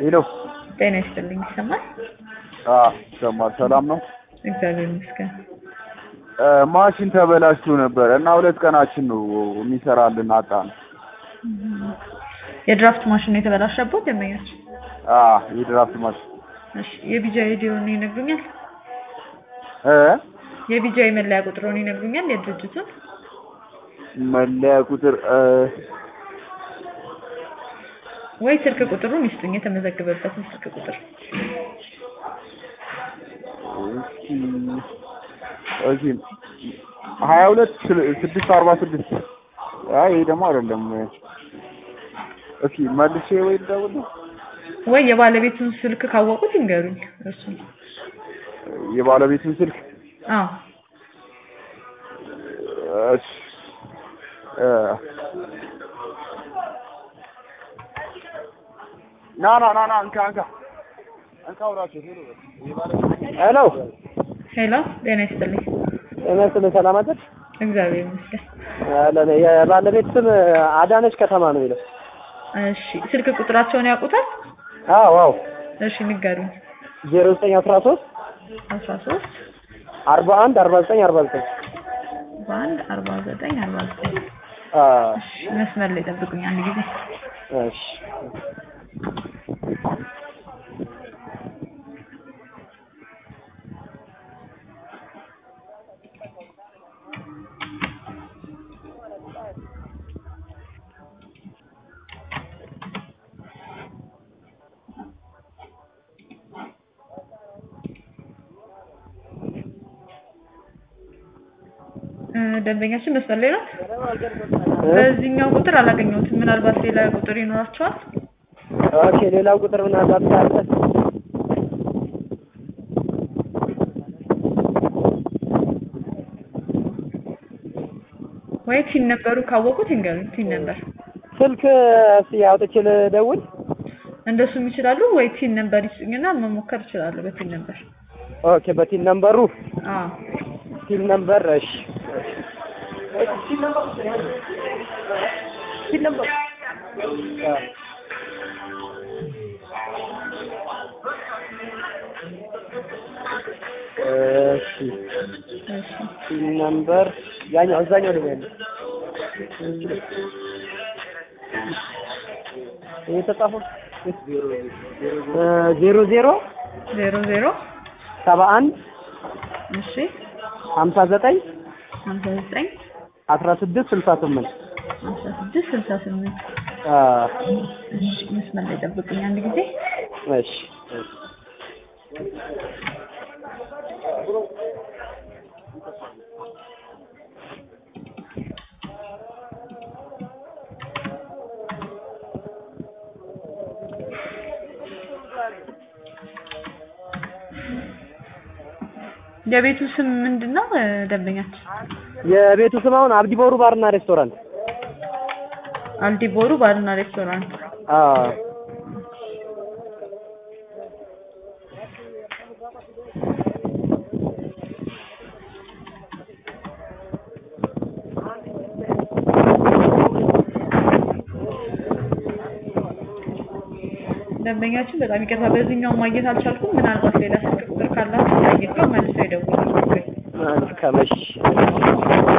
ሄሎ ጤና ይስጥልኝ። ይሰማል? አዎ ይሰማል። ሰላም ነው? እግዚአብሔር ይመስገን። እ ማሽን ተበላሽቶ ነበር እና ሁለት ቀናችን ነው የሚሰራልን አጣን። የድራፍት ማሽን ነው የተበላሸበት ደንበኞች? አዎ የድራፍት ማሽን እሺ የቢጃ አይዲውን ይነግሩኛል? እ የቢጃ መለያ ቁጥሩን ይነግሩኛል? የድርጅቱን መለያ ቁጥር እ ወይ ስልክ ቁጥሩን ይስጡኝ፣ የተመዘገበበትን ስልክ ቁጥር። እስኪ እሺ ሀያ ሁለት ስድስት አርባ ስድስት አይ ይሄ ደግሞ አይደለም። እስኪ መልሼ ወይ ልደውል ወይ የባለቤቱን ስልክ ካወቁት ይንገሩኝ። እሱ የባለቤቱን ስልክ አዎ እሺ እ ና ና ና ና እንካ እንካ እንካ አውራቸው ሄሎ ሄሎ ሄሎ፣ ጤና ይስጥልኝ። ጤና ይስጥልኝ። ሰላም አይደል? እግዚአብሔር ይመስገን። አለን። የባለቤት ስም አዳነች ከተማ ነው የሚለው። እሺ ስልክ ቁጥራቸውን ያውቁታል? አዎ አዎ። እሺ ንገሩኝ። ዜሮ ዘጠኝ አስራ ሶስት አስራ ሶስት አርባ አንድ አርባ ዘጠኝ አርባ ዘጠኝ በአንድ አርባ ዘጠኝ አርባ ዘጠኝ አዎ። እሺ መስመር ላይ ጠብቁኝ አንድ ጊዜ። እሺ እ ደንበኛችን መስመር ላይ ናት። በዚህኛው ቁጥር አላገኘሁትም። ምናልባት ሌላ ቁጥር ይኖራቸዋል። ኦኬ። ሌላው ቁጥር ምናልባት ካለ ወይ ቲን ነበሩ ካወቁት ይንገሩኝ። ቲን ነበር ስልክ እስኪ አውጥቼ ልደውል። እንደሱም ይችላሉ። ወይ ቲን ነበር ይስጡኝና መሞከር ይችላሉ። በቲን ነበር ኦኬ። በቲን ነምበሩ አዎ ቲን ነምበር እሺ ቲን ነምበር እሺ እሺ ቲን ነምበር ያኛው እዛኛው ላይ ያለው የተጻፈው ዜሮ ዜሮ ዜሮ ዜሮ ሰባ አንድ እሺ ሀምሳ ዘጠኝ ሀምሳ ዘጠኝ አስራ ስድስት ስልሳ ስምንት ሀምሳ ስድስት ስልሳ ስምንት እሺ መስመር ላይ ጠብቁኝ አንድ ጊዜ። እሺ የቤቱ ስም ምንድን ነው? እ ደንበኛችን የቤቱ ስም አሁን አብዲ ቦሩ ባርና ሬስቶራንት አልዲቦሩ ባርና ሬስቶራንት። አዎ ደንበኛችን በጣም ይቅርታ፣ በዚህኛው ማግኘት አልቻልኩም። ምናልባት ሌላ ስልክ ቁጥር ካላችሁ ጠይቀው መልሰው ይደውላሉ። መልካም እሺ